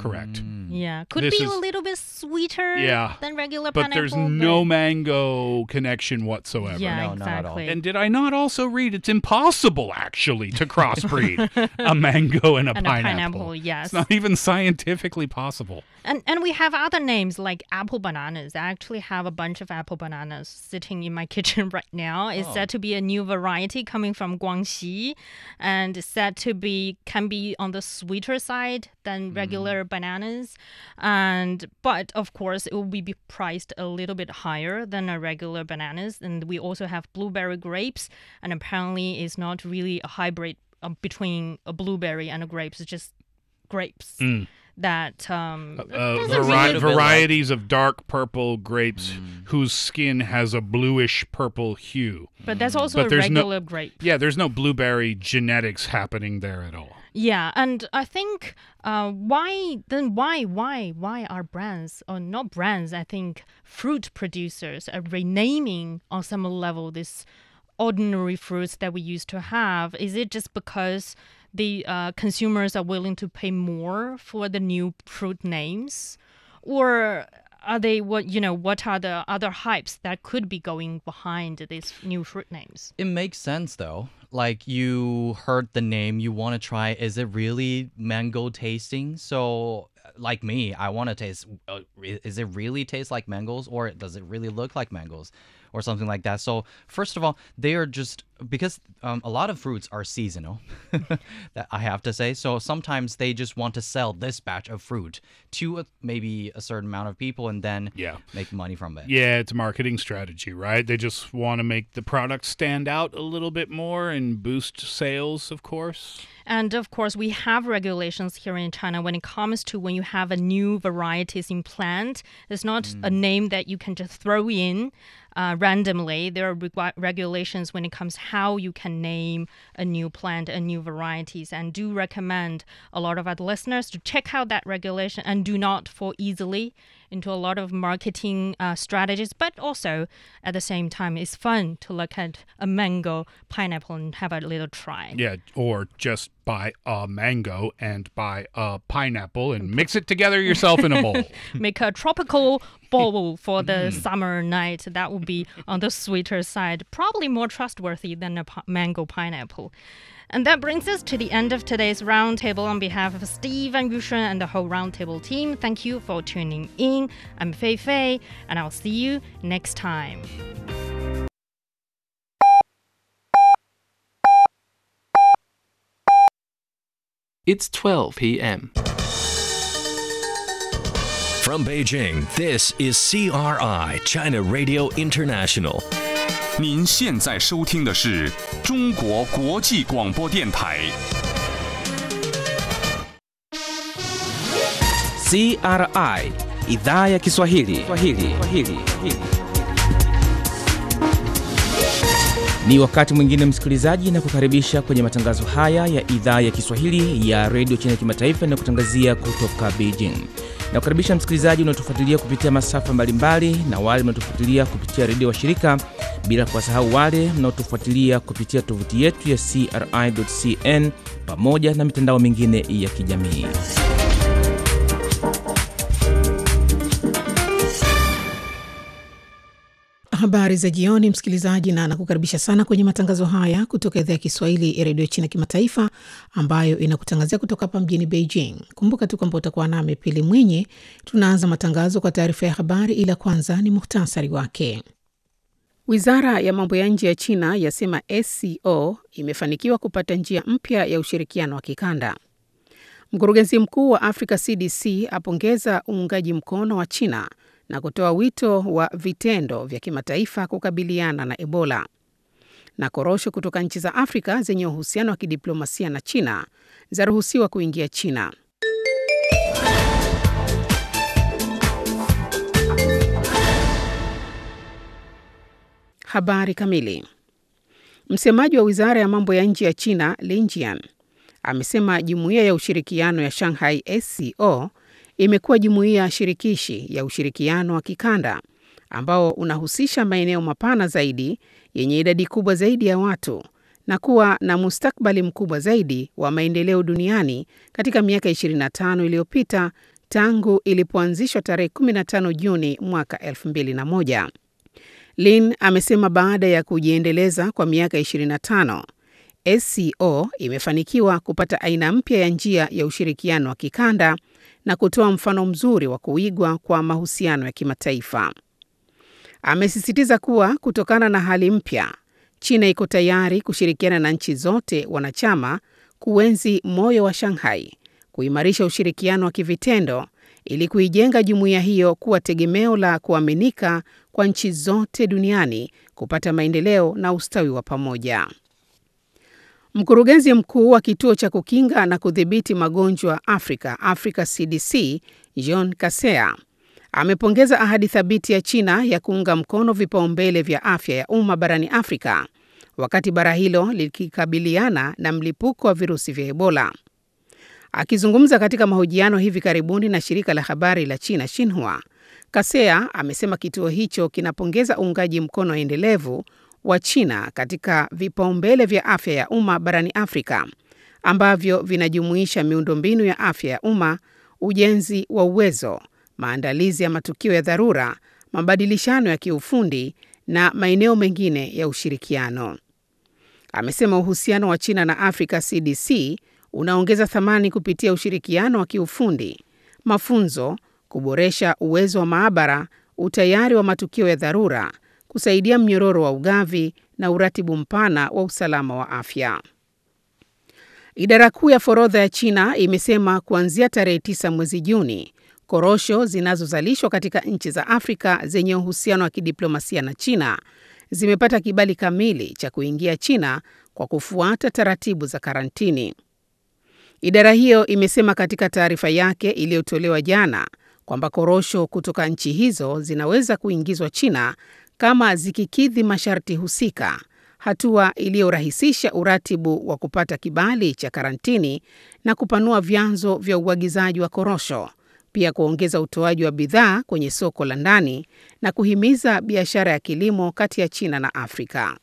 Correct. Yeah, could This be is- a little bit sweeter Yeah, than regular But pineapple. there's no but- mango connection whatsoever. Yeah, No, not at all. exactly. And did I not also read it's impossible actually to crossbreed a mango and a And a pineapple? pineapple, yes. It's not even scientifically possible. And and we have other names like apple bananas. I actually have a bunch of apple bananas sitting in my kitchen right now. It's Oh. said to be a new variety coming from Guangxi, and it's said to be can be on the sweeter side than Mm. regular bananas. And but of course it will be priced a little bit higher than a regular bananas. And we also have blueberry grapes, and apparently it's not really a hybrid uh, between a blueberry and a grapes. It's just grapes. That um, Uh, doesn't vari- really- bit like- varieties of dark purple grapes Mm. whose skin has a bluish purple hue. But that's also But a there's no- regular grape. Yeah, there's no blueberry genetics happening there at all. Yeah, and I think uh, why then why why why are brands or not brands? I think fruit producers are renaming on some level this ordinary fruits that we used to have. Is it just because the uh, consumers are willing to pay more for the new fruit names, or are they what you know? What are the other hypes that could be going behind these new fruit names? It makes sense though. Like you heard the name, you want to try. Is it really mango tasting? So, like me, I want to taste. Uh, re- is it really taste like mangoes, or does it really look like mangoes, or something like that? So, first of all, they are just because um, a lot of fruits are seasonal. that I have to say. So sometimes they just want to sell this batch of fruit to a, maybe a certain amount of people, and then Yeah. make money from it. Yeah, it's a marketing strategy, right? They just want to make the product stand out a little bit more and boost sales, of course. And of course, we have regulations here in China when it comes to when you have a new varieties in plant. It's not a name that you can just throw in uh, randomly. There are regu- regulations when it comes how you can name a new plant, a new varieties, and do recommend a lot of our listeners to check out that regulation and do not fall easily into a lot of marketing uh, strategies. But also at the same time, it's fun to look at a mango, pineapple, and have a little try. Yeah, or just buy a mango and buy a pineapple and mix it together yourself in a bowl. make a tropical bowl for the summer night. That would be on the sweeter side, probably more trustworthy than a pi- mango pineapple. And that brings us to the end of today's roundtable. On behalf of Steve and Yushen and the whole roundtable team, thank you for tuning in. I'm Fei Fei, and I'll see you next time. It's 12 p.m. From Beijing, this is CRI, China Radio International. 您现在收听的是中国国际广播电台。 CRI idhaa ya Kiswahili. Kiswahili. Kiswahili. Ni wakati mwingine msikilizaji, na kukaribisha kwenye matangazo haya ya idhaa ya Kiswahili ya redio China kimataifa na kutangazia kutoka Beijing. Na kukaribisha msikilizaji unaotufuatilia kupitia masafa mbalimbali na wale mnaotufuatilia kupitia redio wa shirika, bila kuwasahau wale mnaotufuatilia kupitia tovuti yetu ya CRI.cn pamoja na mitandao mingine ya kijamii. Habari za jioni, msikilizaji, na nakukaribisha sana kwenye matangazo haya kutoka idhaa ya Kiswahili ya redio China kimataifa ambayo inakutangazia kutoka hapa mjini Beijing. Kumbuka tu kwamba utakuwa nami Pili Mwenye. Tunaanza matangazo kwa taarifa ya habari, ila kwanza ni muhtasari wake. Wizara ya mambo ya nje ya China yasema SCO imefanikiwa kupata njia mpya ya ushirikiano wa kikanda. Mkurugenzi mkuu wa Africa CDC apongeza uungaji mkono wa China na kutoa wito wa vitendo vya kimataifa kukabiliana na Ebola. Na korosho kutoka nchi za Afrika zenye uhusiano wa kidiplomasia na China zaruhusiwa kuingia China. Habari kamili. Msemaji wa wizara ya mambo ya nje ya China Lin Jian amesema jumuiya ya ushirikiano ya Shanghai SCO imekuwa jumuiya shirikishi ya ushirikiano wa kikanda ambao unahusisha maeneo mapana zaidi yenye idadi kubwa zaidi ya watu na kuwa na mustakbali mkubwa zaidi wa maendeleo duniani katika miaka 25 iliyopita tangu ilipoanzishwa tarehe 15 Juni mwaka 2001. Lin amesema baada ya kujiendeleza kwa miaka 25, SCO imefanikiwa kupata aina mpya ya njia ya ushirikiano wa kikanda na kutoa mfano mzuri wa kuigwa kwa mahusiano ya kimataifa. Amesisitiza kuwa kutokana na hali mpya, China iko tayari kushirikiana na nchi zote wanachama kuenzi moyo wa Shanghai, kuimarisha ushirikiano wa kivitendo ili kuijenga jumuiya hiyo kuwa tegemeo la kuaminika kwa nchi zote duniani kupata maendeleo na ustawi wa pamoja. Mkurugenzi mkuu wa kituo cha kukinga na kudhibiti magonjwa Afrika, Africa CDC, John Kaseya amepongeza ahadi thabiti ya China ya kuunga mkono vipaumbele vya afya ya umma barani Afrika wakati bara hilo likikabiliana na mlipuko wa virusi vya Ebola. Akizungumza katika mahojiano hivi karibuni na shirika la habari la China Xinhua, Kaseya amesema kituo hicho kinapongeza uungaji mkono endelevu wa China katika vipaumbele vya afya ya umma barani Afrika ambavyo vinajumuisha miundombinu ya afya ya umma, ujenzi wa uwezo, maandalizi ya matukio ya dharura, mabadilishano ya kiufundi na maeneo mengine ya ushirikiano. Amesema uhusiano wa China na Africa CDC unaongeza thamani kupitia ushirikiano wa kiufundi, mafunzo, kuboresha uwezo wa maabara, utayari wa matukio ya dharura, kusaidia mnyororo wa ugavi na uratibu mpana wa usalama wa afya. Idara kuu ya forodha ya China imesema kuanzia tarehe 9 mwezi Juni, korosho zinazozalishwa katika nchi za Afrika zenye uhusiano wa kidiplomasia na China zimepata kibali kamili cha kuingia China kwa kufuata taratibu za karantini. Idara hiyo imesema katika taarifa yake iliyotolewa jana kwamba korosho kutoka nchi hizo zinaweza kuingizwa China kama zikikidhi masharti husika, hatua iliyorahisisha uratibu wa kupata kibali cha karantini na kupanua vyanzo vya uagizaji wa korosho, pia kuongeza utoaji wa bidhaa kwenye soko la ndani na kuhimiza biashara ya kilimo kati ya China na Afrika.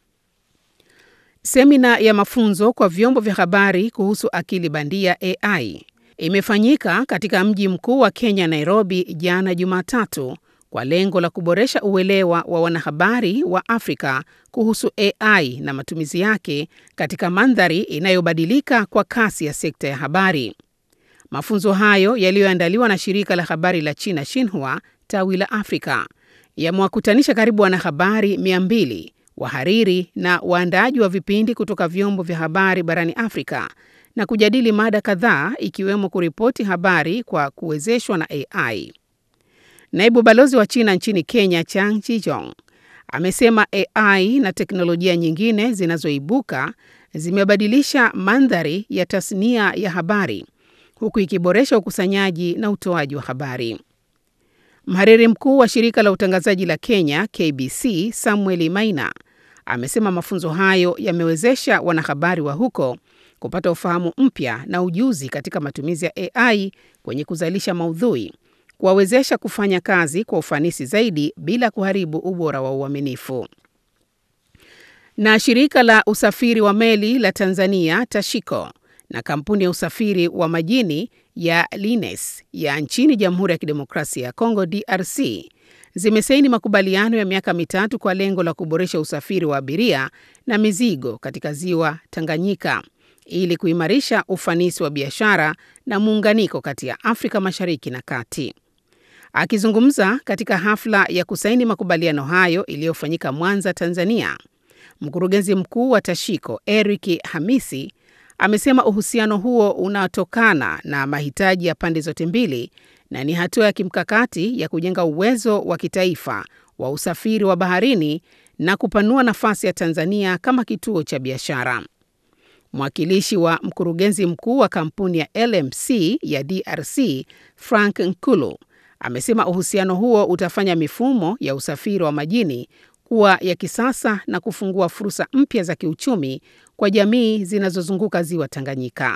Semina ya mafunzo kwa vyombo vya habari kuhusu akili bandia AI imefanyika katika mji mkuu wa Kenya, Nairobi, jana Jumatatu kwa lengo la kuboresha uelewa wa wanahabari wa Afrika kuhusu AI na matumizi yake katika mandhari inayobadilika kwa kasi ya sekta ya habari. Mafunzo hayo yaliyoandaliwa na shirika la habari la China Xinhua tawi la Afrika yamewakutanisha karibu wanahabari 200 wahariri na waandaaji wa vipindi kutoka vyombo vya habari barani Afrika na kujadili mada kadhaa ikiwemo kuripoti habari kwa kuwezeshwa na AI. Naibu balozi wa China nchini Kenya, Chang Chijong, amesema AI na teknolojia nyingine zinazoibuka zimebadilisha mandhari ya tasnia ya habari huku ikiboresha ukusanyaji na utoaji wa habari. Mhariri mkuu wa shirika la utangazaji la Kenya KBC, Samuel Maina, amesema mafunzo hayo yamewezesha wanahabari wa huko kupata ufahamu mpya na ujuzi katika matumizi ya AI kwenye kuzalisha maudhui, kuwawezesha kufanya kazi kwa ufanisi zaidi bila kuharibu ubora wa uaminifu. Na shirika la usafiri wa meli la Tanzania Tashiko na kampuni ya usafiri wa majini ya Lines ya nchini Jamhuri ya Kidemokrasia ya Kongo DRC zimesaini makubaliano ya miaka mitatu kwa lengo la kuboresha usafiri wa abiria na mizigo katika ziwa Tanganyika ili kuimarisha ufanisi wa biashara na muunganiko kati ya Afrika Mashariki na Kati. Akizungumza katika hafla ya kusaini makubaliano hayo iliyofanyika Mwanza, Tanzania, mkurugenzi mkuu wa Tashiko Eric Hamisi amesema uhusiano huo unatokana na mahitaji ya pande zote mbili na ni hatua ya kimkakati ya kujenga uwezo wa kitaifa wa usafiri wa baharini na kupanua nafasi ya Tanzania kama kituo cha biashara. Mwakilishi wa mkurugenzi mkuu wa kampuni ya LMC ya DRC, Frank Nkulu, amesema uhusiano huo utafanya mifumo ya usafiri wa majini kuwa ya kisasa na kufungua fursa mpya za kiuchumi kwa jamii zinazozunguka ziwa Tanganyika.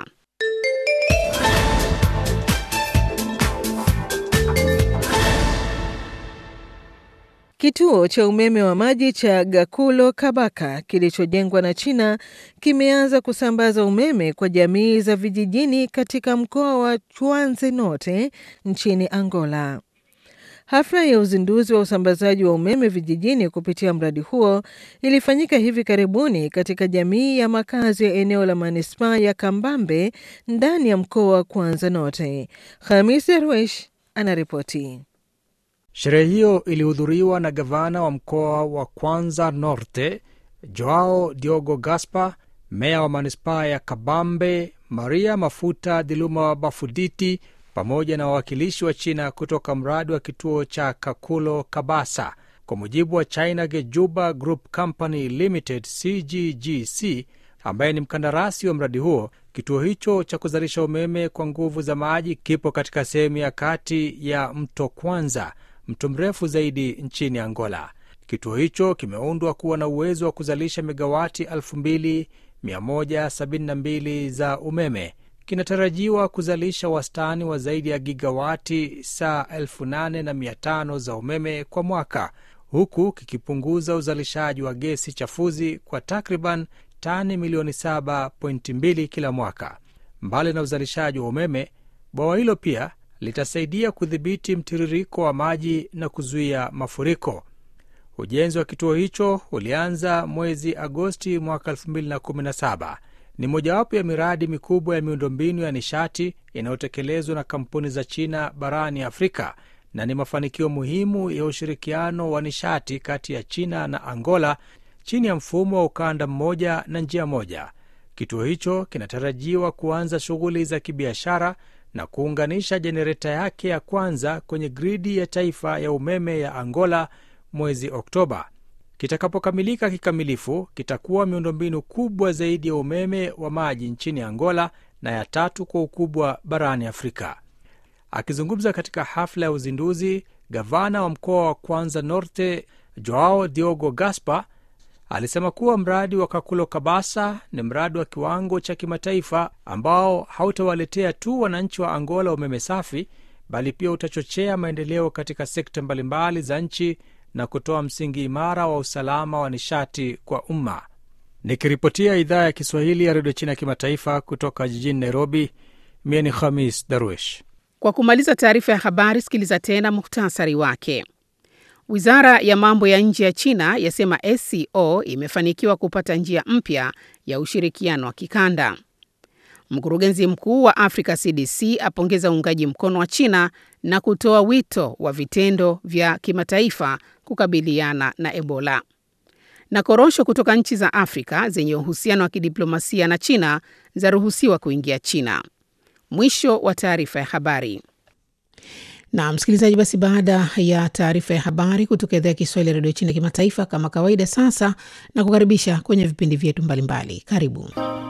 Kituo cha umeme wa maji cha Gakulo Kabaka kilichojengwa na China kimeanza kusambaza umeme kwa jamii za vijijini katika mkoa wa Chuanze Norte nchini Angola. Hafla ya uzinduzi wa usambazaji wa umeme vijijini kupitia mradi huo ilifanyika hivi karibuni katika jamii ya makazi ya eneo la manispaa ya Kambambe ndani ya mkoa wa Kwanza Norte. Hamis Darwesh anaripoti. Sherehe hiyo ilihudhuriwa na gavana wa mkoa wa Kwanza Norte Joao Diogo Gaspar, meya wa manispaa ya Kabambe Maria Mafuta Diluma Bafuditi pamoja na wawakilishi wa China kutoka mradi wa kituo cha Kakulo Kabasa. Kwa mujibu wa China Gejuba Group Company Limited CGGC, ambaye ni mkandarasi wa mradi huo, kituo hicho cha kuzalisha umeme kwa nguvu za maji kipo katika sehemu ya kati ya mto Kwanza, mto mrefu zaidi nchini Angola. Kituo hicho kimeundwa kuwa na uwezo wa kuzalisha megawati 2172 za umeme kinatarajiwa kuzalisha wastani wa zaidi ya gigawati saa 8500 za umeme kwa mwaka huku kikipunguza uzalishaji wa gesi chafuzi kwa takriban tani milioni 7.2 kila mwaka. Mbali na uzalishaji wa umeme, bwawa hilo pia litasaidia kudhibiti mtiririko wa maji na kuzuia mafuriko. Ujenzi wa kituo hicho ulianza mwezi Agosti mwaka 2017 ni mojawapo ya miradi mikubwa ya miundombinu ya nishati inayotekelezwa na kampuni za China barani Afrika na ni mafanikio muhimu ya ushirikiano wa nishati kati ya China na Angola chini ya mfumo wa ukanda mmoja na njia moja. Kituo hicho kinatarajiwa kuanza shughuli za kibiashara na kuunganisha jenereta yake ya kwanza kwenye gridi ya taifa ya umeme ya Angola mwezi Oktoba. Kitakapokamilika kikamilifu, kitakuwa miundombinu kubwa zaidi ya umeme wa maji nchini Angola na ya tatu kwa ukubwa barani Afrika. Akizungumza katika hafla ya uzinduzi, gavana wa mkoa wa Kwanza Norte Joao Diogo Gaspar alisema kuwa mradi wa Kakulo Kabasa ni mradi wa kiwango cha kimataifa ambao hautawaletea tu wananchi wa Angola umeme safi, bali pia utachochea maendeleo katika sekta mbalimbali za nchi na kutoa msingi imara wa usalama wa nishati kwa umma. Nikiripotia idhaa ya Kiswahili ya redio China ya kimataifa kutoka jijini Nairobi, mie ni Khamis Darwish. Kwa kumaliza taarifa ya habari, sikiliza tena muhtasari wake. Wizara ya mambo ya nje ya China yasema SCO imefanikiwa kupata njia mpya ya ushirikiano wa kikanda. Mkurugenzi mkuu wa Africa CDC apongeza uungaji mkono wa China na kutoa wito wa vitendo vya kimataifa kukabiliana na Ebola. Na korosho kutoka nchi za Afrika zenye uhusiano wa kidiplomasia na China zaruhusiwa kuingia China. Mwisho wa taarifa ya habari. Na msikilizaji, basi baada ya taarifa ya habari kutoka idhaa ya Kiswahili ya redio China kimataifa, kama kawaida, sasa na kukaribisha kwenye vipindi vyetu mbalimbali. Karibu.